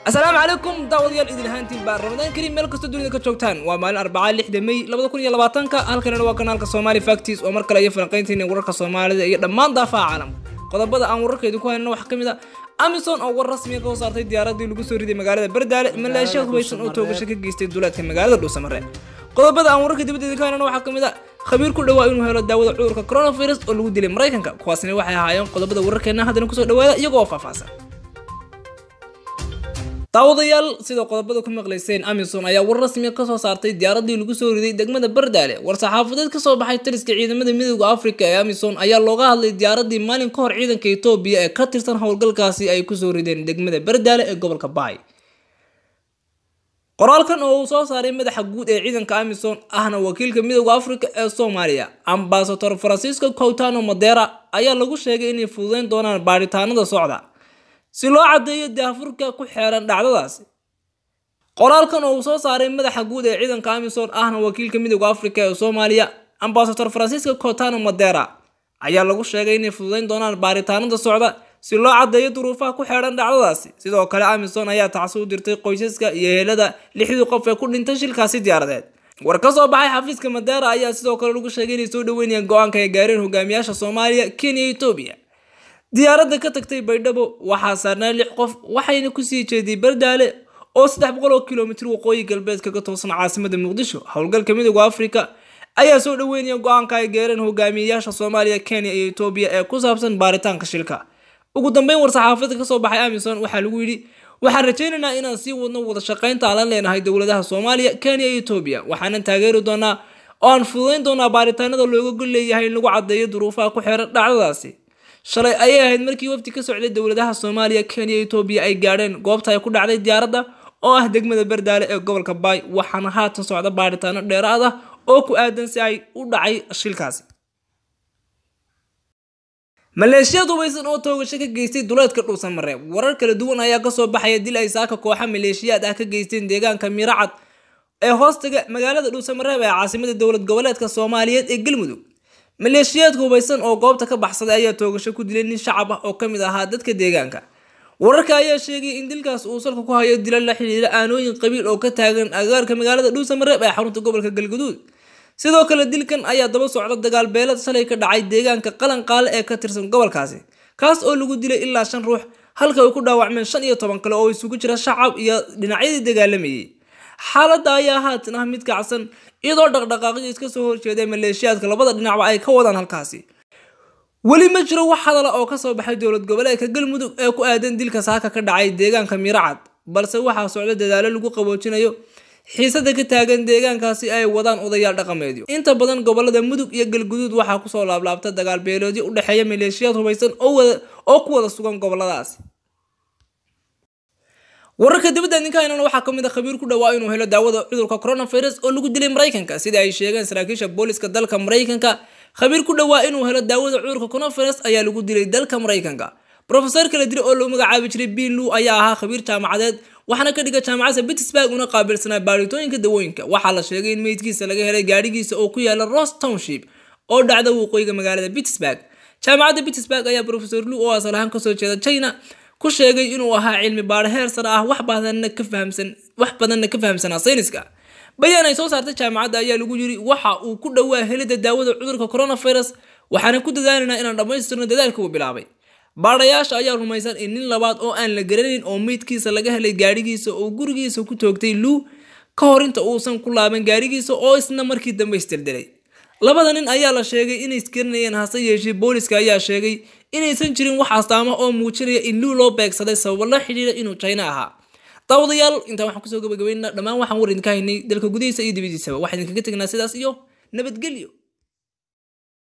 asalaamu calaykum daawadayaal idin ahaantiin baa ramadaan kariim meel kastoo dunida ka joogtaan waa maalin arbacaa lixda may labada kun iyo labaatanka halkanina waa kanaalka soomaali factis oo mar kale iyo falanqaynteena wararka soomaalida iyo dhammaan daafaha caalamka qodobada aan wararka idinku haynana waxaa ka mid a amison oo war rasmiga ka saartay diyaaradii lagu soo riday magaalada bardaale maleeshiya hubaysan oo toogasho ka geystay duulaadka magaalada dhuusamare qodobada aan wararka dibadda idinku haynana waxaa ka mid a khabiir ku dhawaa inuu helo daawada cudurka coronavirus oo lagu dilay maraykanka kuwaasina waxay ahaayeen qodobada wararkeena haddana kusoo dhawaada iyagoo faahfaahsan daawadayaal sida qodobada ku maqlayseen amison ayaa war rasmiga kasoo saartay diyaaradii lagu soo riday degmada bardaale war-saxaafadeed kasoo baxay taliska ciidamada midooda africa ee amison ayaa looga hadlay diyaaradii maalin ka hor ciidanka etoobiya ee ka tirsan howlgalkaasi ay kusoo rideen degmada bardaale ee gobolka baay qoraalkan oo uu soo saaray madaxa guud ee ciidanka amison ahna wakiilka midooda africa ee soomaaliya ambasador francisco coutano madera ayaa lagu sheegay inay fududeyn doonaan baadhitaanada socda si loo caddeeyo daafurka ku xeeran dhacdadaasi qoraalkan oo uu soo saaray madaxa guud ee ciidanka amison ahna wakiilka midooda africa ee soomaaliya ambasador francisco cotano madera ayaa lagu sheegay inay fududeyn doonaan baaritaanada socda si loo caddeeyo duruufaha ku xeeran dhacdadaasi sidoo kale amison ayaa tacsi u dirtay qoysaska iyo helada lixdii qof ee ku dhintay shilkaasi diyaaradeed war ka soo baxay xafiiska madera ayaa sidoo kale lagu sheegay inay soo dhaweynayaan go-aanka ay gaareen hogaamiyaasha soomaaliya kenya iyo etoobiya diyaaradda ka tagtay baydhabo waxaa saarnaa lix qof waxayna kusii jeeday bardaale oo saddex boqol oo kilomitir waqooyi galbeed kaga toosan caasimada muqdisho howlgalka midooda africa ayaa soo dhaweynaya go-aanka ay geereen hogaamiyeyaasha soomaaliya kenya iyo etoobiya ee ku saabsan baaritaanka shilka ugu dambeyn war-saxaafada kasoo baxay amison waxaa lagu yidhi waxaan rajaynaynaa inaan sii wadno wada shaqaynta aan la leenahay dowladaha soomaaliya kenya iyo etoobiya waxaanan taageeri doonaa oo aan fududeyn doonaa baaritaanada looga gol leeyahay in lagu caddeeyo duruufaha ku xeeran dhacdadaasi shalay ayay ahayd markii wafdi ka socday dowladaha soomaaliya kenya iyo etoobiya ay gaadheen goobta ay ku dhacday diyaaradda oo ah degmada bardaale ee gobolka baay waxaana haatan socda baaritaano dheeraad ah oo ku aadan si ay u dhacay shilkaasi maleeshiyad hubaysan oo toogasho ka geystay duleedka dhuusamare warar kala duwan ayaa kasoo baxaya dil ay saaka kooxa maleeshiyaad ah ka geysteen deegaanka miracad ee hoostaga magaalada dhuusamareeb ee caasimada dowlad goboleedka soomaaliyeed ee galmudug maleeshiyaadka hubaysan oo goobta ka baxsaday ayaa toogasho ku dilay nin shacab ah oo ka mid ahaa dadka deegaanka wararka ayaa sheegay in dilkaas uu salka ku hayo dila la xidhiira aanooyin qabiil oo ka taagan agaarka magaalada dhuusamareeb ee xarunta gobolka galguduud sidoo kale dilkan ayaa daba socda dagaal beelad shalay ka dhacay deegaanka qalanqaale ee ka tirsan gobolkaasi kaas oo lagu dilay ilaa shan ruux halka ay ku dhaawacmeen shan iyo toban kale oo isugu jira shacab iyo dhinacyadii dagaalamayay xaaladda ayaa haatan ah mid kacsan iyadoo dhaqdhaqaaqyo iska soo horjeeday maleeshiyaadka labada dhinacba ay ka wadaan halkaasi weli ma jiro wax hadala oo kasoo baxay dowlad goboleedka galmudug ee ku aadan dilka saaka ka dhacay deegaanka miracad balse waxaa socda dadaalo lagu qaboojinayo xiisada ka taagan deegaankaasi ay wadaan odayaal dhaqameedyo inta badan gobolada mudug iyo galguduud waxaa kusoo laablaabta dagaal beeloodyo u dhexeeya maleeshiyaad hubaysan oo ku wada sugan goboladaasi wararka dibadda ninkahaynana waxaa ka mid a khabiir ku dhawaa inuu helo daawada cudurka coronavirus oo lagu dilay maraykanka sida ay sheegeen saraakiisha booliska dalka maraykanka khabiir ku dhawaa inuu helo daawada cudurka coronavirus ayaa lagu dilay dalka maraykanka rofeser kala dil oo loo magacaabi jiray bin lu ayaa ahaa khabiir jaamacadeed waxaana ka dhiga jaamacadda pittsburg una qaabilsanaa baadhitooyinka dawooyinka waxaa la sheegay in meydkiisa laga helay gaadhigiisa oo ku yaala ross township oo dhacda waqooyiga magaalada pittsburg jaamacadda pittsburg ayaa rofeor lu oo asal ahaan kasoo jeeda china ku sheegay inuu ahaa cilmi baadho heer sare ah wax badanna ka fahamsan wax badanna ka fahamsanaa sayniska bayaan ay soo saartay jaamacadda ayaa lagu yiri waxa uu ku dhowaa helida daawada cudurka coronavirus waxaana ku dadaalaynaa inaan dhammaystirno dadaalka uu bilaabay baadhayaasha ayaa rumaysan in nin labaad oo aan la garanayn oo meydkiisa laga helay gaadhigiisa oo gurigiisa ku toogtay luu ka hor inta uusan ku laaban gaadhigiisa oo isna markii dambe isdildelay labada nin ayaa la sheegay inay isgaranayeen hase yeeshee booliska ayaa sheegay inaysan jirin wax astaama oo muujinaya in luu loo beegsaday sababo la xidhiira inuu china ahaa daawadayaal intaan waxaan kusoo gabagabeynaa dhammaan waxaan war idinka haynay dalka gudihiisa iyo dibadiisaba waxaa idinkaga tegnaa sidaas iyo nabadgelyo